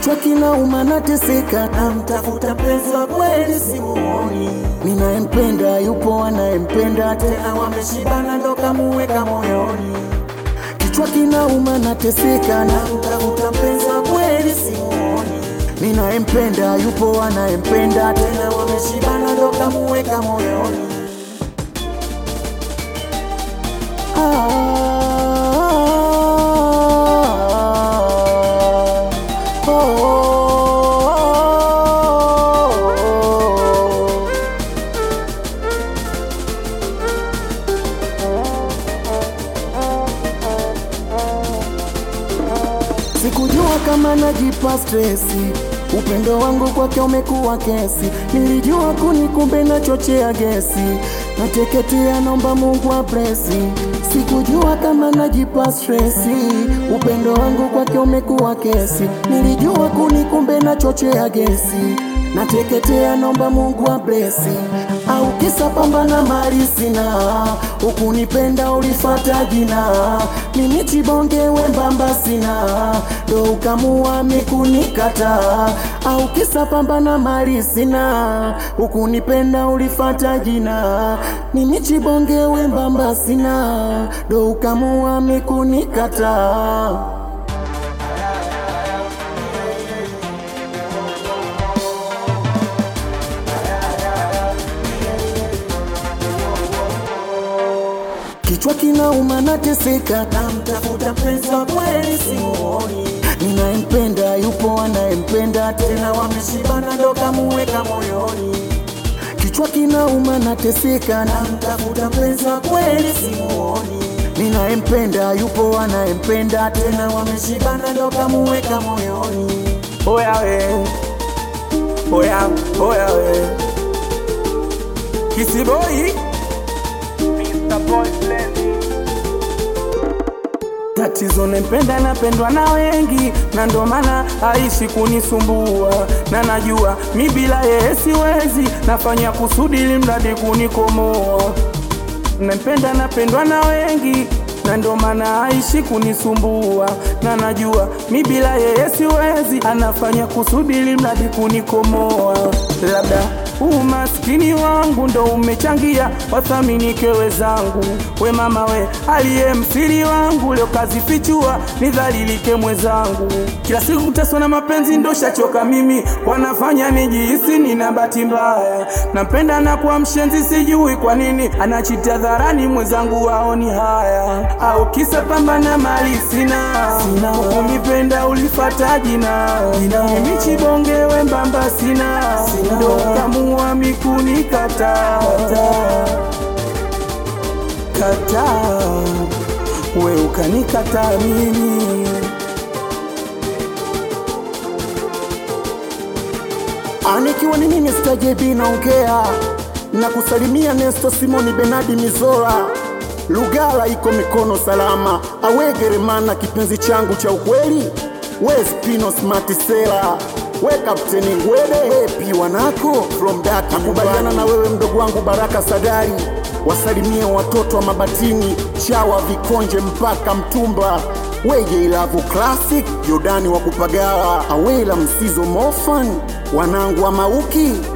kichwa kinauma nateseka, namtafuta mpenzi wa kweli simuoni, ninayempenda yupo anayempenda tena, tena wameshibana ndo kamuweka moyoni, kichwa kinauma nateseka, namtafuta mpenzi wa kweli simuoni, ninayempenda yupo anayempenda tena, tena wameshibana ndo kamuweka moyoni. Ah, oh, oh, oh. Sikujua kama najipa stresi, upendo wangu kwake umekuwa kesi. Nilijua kuni, kumbe nachochea gesi, nateketea, naomba Mungu ablesi. Sikujua kama najipa stresi, upendo wangu kwake umekuwa kesi. Nilijua kuni, kumbe nachochea gesi, nateketea, naomba Mungu ablesi. Au kisa pambana mali sina, ukunipenda ulifata jina, mimi chibonge wembamba sina, ndo ukamua mikunikata. Au kisa pambana mali sina, ukunipenda ulifata jina, mimi chibonge wembamba sina, ndo ukamua mikunikata. Kichwa kinauma nateseka, Namtafuta mpenzi wa kweli simuoni, ninayempenda yupo anayempenda tena, tena wameshibana ndo kamuweka moyoni, kichwa kinauma nateseka, namtafuta mpenzi wa kweli simuoni, ninayempenda yupo anayempenda tena, tena wameshibana ndo kamuweka moyoni. Oya we, oya, oya we, Kisiboi, Mr. Boyfriend. Tatizo nempenda napendwa na wengi, na ndo maana aishi kunisumbua, na najua mi bila yeye siwezi, nafanya kusudi ili mradi kunikomoa. Nampenda napendwa na wengi na ndo maana aishi kunisumbua, na najua mi bila yeye siwezi, anafanya kusudi ili mradi kunikomoa. Labda umaskini wangu ndo umechangia wathamini kewe zangu. We mama we, aliye msiri wangu leo kazifichua, nidhalilike mwenzangu. Kila siku kuteswa na mapenzi ndo shachoka mimi, wanafanya nijihisi nina bahati mbaya. Nampenda na kuwa mshenzi, sijui kwa nini anachita dharani, mwenzangu waoni haya, au kisa pambana mali sina, sina. Unipenda ulifata jina, mimi chibonge wembamba sina, ndo kamua mikuni kata kata, we ukanikata mimi anikiwa ni mimi stajebi naongea na kusalimia Nesto Simoni Benadi Mizola Lugala iko mikono salama, awegeremana kipenzi changu cha ukweli, we Spino Smartisela, we Kapteni Ngwede, hepi wanako from Daki. Nakubaliana na wewe mdogo wangu Baraka Sadari, wasalimie watoto wa Mabatini, Chawa, Vikonje mpaka Mtumba, weje Ilavu Classic, Jordani wa Kupagawa, Awela Msizo Mofan, wanangu wa Mauki